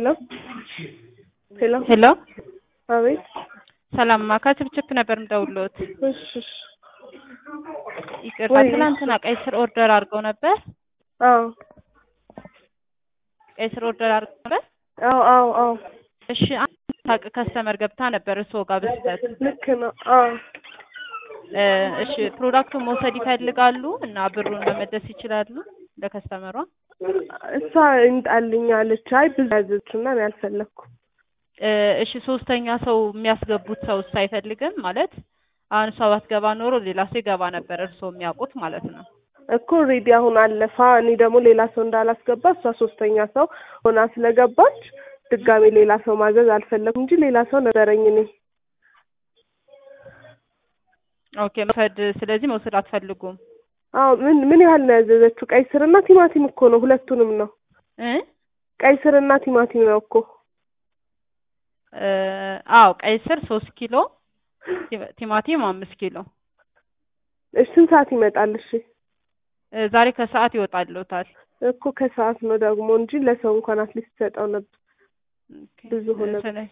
ሄሎ ሄሎ ሄሎ አቤት ሰላም ከችፕችፕ ነበር የምደውልዎት። እሺ እሺ ይቅርታ ወይ- ትናንትና ቀይ ስር ኦርደር አድርገው ነበር። አዎ ቀይ ስር ኦርደር አድርገው ነበር። አዎ አዎ አዎ እሺ አንድ ታቅ ከስተመር ገብታ ነበር እርስዎ ጋር በስህተት ልክ ነው አዎ እ እሺ ፕሮዳክቱን መውሰድ ይፈልጋሉ እና ብሩን መመለስ ይችላሉ ለከስተመሯ? እሷ እንጣልኝ አለች አይ ብዙ ያዘችና እኔ አልፈለኩም እ እሺ ሶስተኛ ሰው የሚያስገቡት ሰውስ አይፈልግም ማለት አሁን እሷ ባትገባ ኖሮ ሌላ ሰው ይገባ ነበር እርስዎ የሚያውቁት ማለት ነው። እኮ ሬዲ አሁን አለፋ እኔ ደግሞ ሌላ ሰው እንዳላስገባ እሷ ሶስተኛ ሰው ሆና ስለገባች ድጋሜ ሌላ ሰው ማዘዝ አልፈለኩም እንጂ ሌላ ሰው ነበረኝ እኔ ኦኬ መውሰድ ስለዚህ መውሰድ አትፈልጉም አዎ ምን ምን ያህል ነው ያዘዘችው ቀይ ስርና ቲማቲም እኮ ነው ሁለቱንም ነው እ ቀይ ስርና ቲማቲም ነው እኮ እ አዎ ቀይ ስር ሶስት ኪሎ ቲ- ቲማቲም አምስት ኪሎ እሺ ስንት ሰዓት ይመጣል እሺ እ ዛሬ ከሰዓት ይወጣልዎታል። እኮ ከሰዓት ነው ደግሞ እንጂ ለሰው እንኳን አትሊስት ሰጠው ነበር ኦኬ። ብዙ ሆነ። ስለ-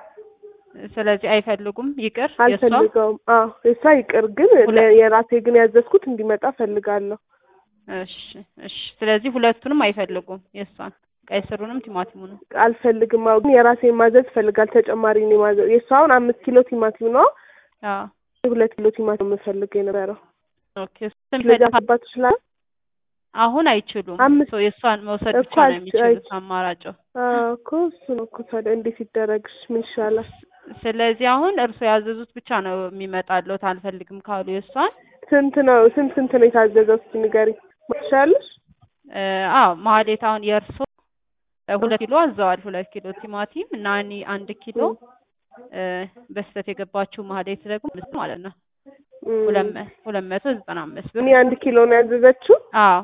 ስለዚህ አይፈልጉም ይቅር የእሷ አልፈልገውም አዎ የሷ ይቅር ግን ሁለ- ለ- የራሴ ግን ያዘዝኩት እንዲመጣ ፈልጋለሁ እሺ እሺ ስለዚህ ሁለቱንም አይፈልጉም የእሷን ቀይ ስሩንም ቲማቲሙንም አልፈልግም አዎ ግን የራሴን ማዘዝ ፈልጋል ተጨማሪ እኔ ማዘዝ የእሷ አሁን አምስት ኪሎ ቲማቲም ነው አዎ ሁለት ኪሎ ቲማቲም የምፈልገው የነበረው ኦኬ እሱን ስለዚህ ይፈልጋል። አባት ይችላል አሁን አይችሉም አምስት- ሶ የእሷን መውሰድ እኮ ብቻ ነው አልች- የሚችሉት አይች- አማራጭ እኮ እሱ ነው እኮ ታዲያ እንዴት ይደረግሽ ምን ይሻላል ስለዚህ አሁን እርስዎ ያዘዙት ብቻ ነው የሚመጣልዎት አልፈልግም ካሉ የእሷን ስንት ነው ስንት ስንት ነው የታዘዘው እስኪ ንገሪኝ ትችያለሽ እ አዎ ማህሌት አሁን የእርስዎ እ ሁለት ኪሎ አዘዋል ሁለት ኪሎ ቲማቲም እና እኔ አንድ ኪሎ እ በስህተት የገባችው ማህሌት ደግሞ አምስት ማለት ነው እም፣ ሁለት መ- ሁለት መቶ ዘጠና አምስት ብር እኔ አንድ ኪሎ ነው ያዘዘችው አዎ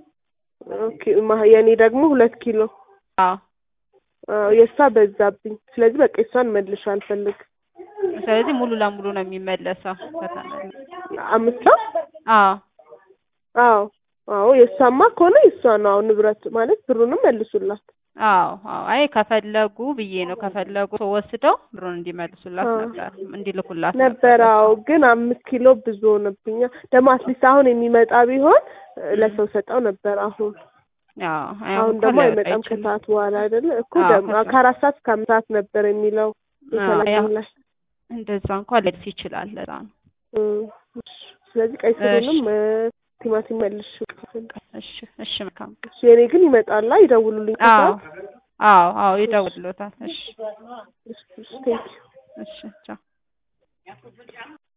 ኦኬ ማ- የእኔ ደግሞ ሁለት ኪሎ አዎ አዎ የእሷ በዛብኝ ስለዚህ በቃ የእሷን መልሽ አልፈልግ ስለዚህ ሙሉ ለሙሉ ነው የሚመለሰው ከተመለሰ አምስት ሰው አዎ አዎ አዎ የእሷማ ከሆነ የእሷ ነው አዎ ንብረት ማለት ብሩንም መልሱላት አዎ አዎ አይ ከፈለጉ ብዬ ነው ከፈለጉ ሰው ወስደው ብሩን እንዲመልሱላት አዎ። ነበር እንዲልኩላት ነበር አዎ ግን አምስት ኪሎ ብዙ ሆነብኛ ደግሞ አትሊስት አሁን የሚመጣ ቢሆን እ፣ ለሰው ሰጠው ነበር አሁን አዎ አይ አሁን እንኳን ደግሞ ሊያወጣ አይመጣም አይችልም። ከሰዓት በኋላ አይደለ እኮ አዎ፣ ደግሞ ከሰዓት። ከአራት ሰዓት እስከ አምስት ሰዓት ነበር የሚለው አዎ፣ የተላከው ያው ላይ እንደዛ እንኳን ሊደርስ ይችላል ለዛ ነው። እም፣ እሺ። ስለዚህ ቀይ ስሩንም እ፣ ቲማቲም መልሽ እሺ እሺ መልካም የኔ ግን ይመጣላ ይደውሉልኝ አዎ ከሰዓት አዎ አዎ ይደውልሎታል። እሺ እሺ፣ እሺ፣ ቴንኪው እሺ ቻው